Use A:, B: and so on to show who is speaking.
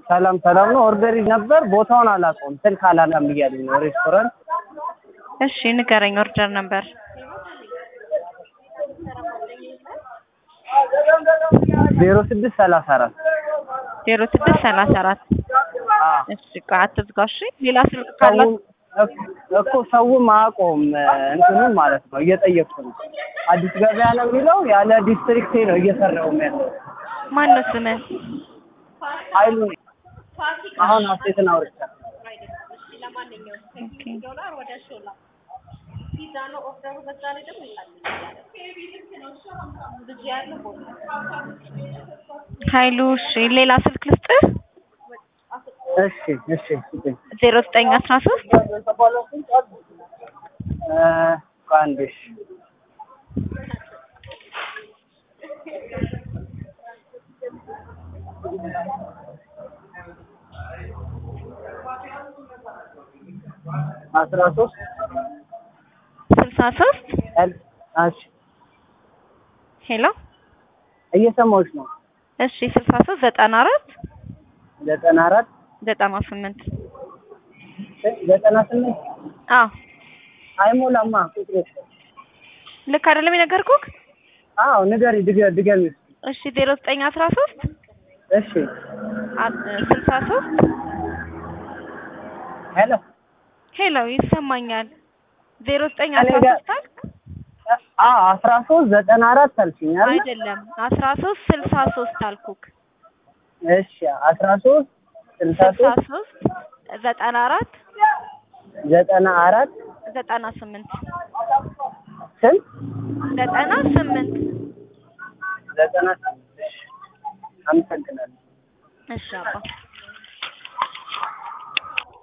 A: ሰላም ሰላም ነው። ኦርደር ነበር ቦታውን አላውቀውም። ስልክ አላላም እያሉኝ ነው። ሬስቶራንት
B: እሺ ንገረኝ። ኦርደር ነበር
A: ዜሮ ስድስት ሰላሳ አራት
B: ዜሮ ስድስት ሰላሳ አራት እሺ ቆይ አትዝጋው። እሺ ሌላ ስልክ ካለ
A: እኮ ሰውም አያውቀውም እንትኑን ማለት ነው። እየጠየቅኩ ነው። አዲስ ገበያ ነው የሚለው ያለ ዲስትሪክቴ ነው እየሰራው ያለው።
B: ማን ነው ስምህ?
A: ኃይሉ ነኝ። አሁን ሀሴትን አውርቻለሁ።
B: ኦኬ ኃይሉ እሺ ሌላ ስልክ ልስጥህ?
A: እሺ እሺ ስጠኝ።
B: ዜሮ ዘጠኝ አስራ ሶስት
A: እ ቆይ አንዴ እሺ አስራ ሶስት
B: ስልሳ ሶስት
A: ኤል እሺ
B: ሄሎ
A: እየሰማሁሽ ነው።
B: እሺ ስልሳ ሶስት ዘጠና አራት
A: ዘጠና አራት
B: ዘጠና ስምንት
A: ዘጠና ስምንት
B: አዎ
A: አይሞላማ ቁጥሩ።
B: ልክ አይደለም የነገርኩህ?
A: አዎ ንገሪ ድገ ድገሚ እስኪ።
B: እሺ ዜሮ ዘጠኝ አስራ ሶስት
A: እሺ
B: ስልሳ ሶስት
A: ሄሎ
B: ሄሎ ይሰማኛል። ዜሮ ዘጠኝ
A: እኔ
B: አስራ
A: ጋር-
B: ሶስት አልክ?
A: አዎ አስራ ሶስት ዘጠና አራት አልሽኝ አይደል?
B: አይደለም አስራ ሶስት ስልሳ ሶስት አልኩክ።
A: እሺ አስራ ሶስት ስልሳ
B: ስልሳ
A: ሶስት
B: ሶስት ዘጠና አራት
A: ዘጠና አራት
B: ዘጠና ስምንት
A: ስንት
B: ዘጠና ስምንት
A: ዘጠና ስምንት እሺ አመሰግናለሁ።
B: እሺ አባ